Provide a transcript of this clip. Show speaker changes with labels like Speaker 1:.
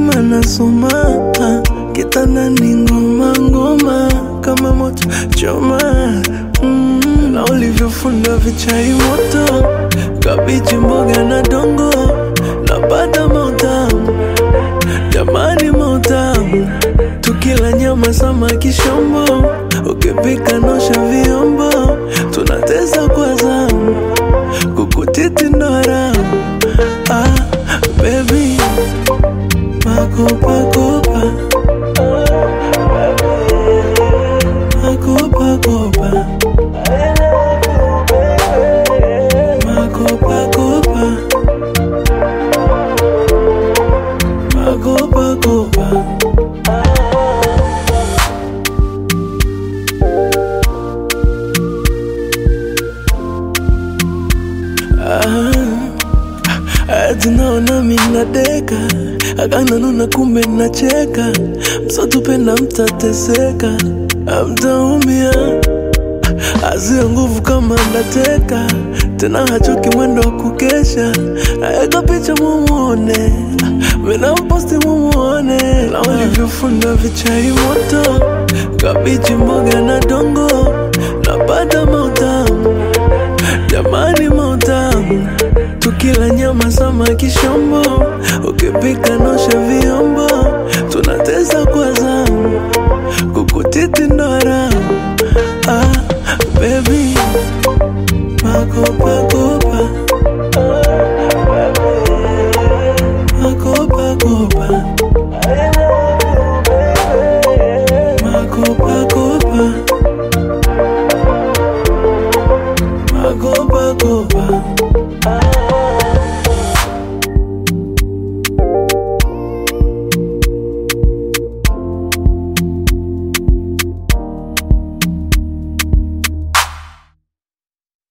Speaker 1: mzima nasoma kitandani ngoma ngoma kama moto choma mm, na ulivyofunda vichai moto kabichi mboga na dongo napata mautamu jamani mautamu tukila nyama samaki shombo ukipika nosha vyombo tunateza kwa zamu kukutiti ndo haramu ah, baby makopakopa makopakopa makopakopa makopakopa tunaona minadeka akananuna kumbe nacheka msotupenda mtateseka amtaumia azia nguvu kama ndateka tena hachoki mwendo wa kukesha naeka picha mumuone minamposti mumuone na ulivyofunda vichai moto kabichi mboga na dongo napata mautamu jamani mautamu tukila nyama samaki shombo ukipika nosha vyombo tunateza kwa zamu kukutiti ndo haramu ah, baby makopa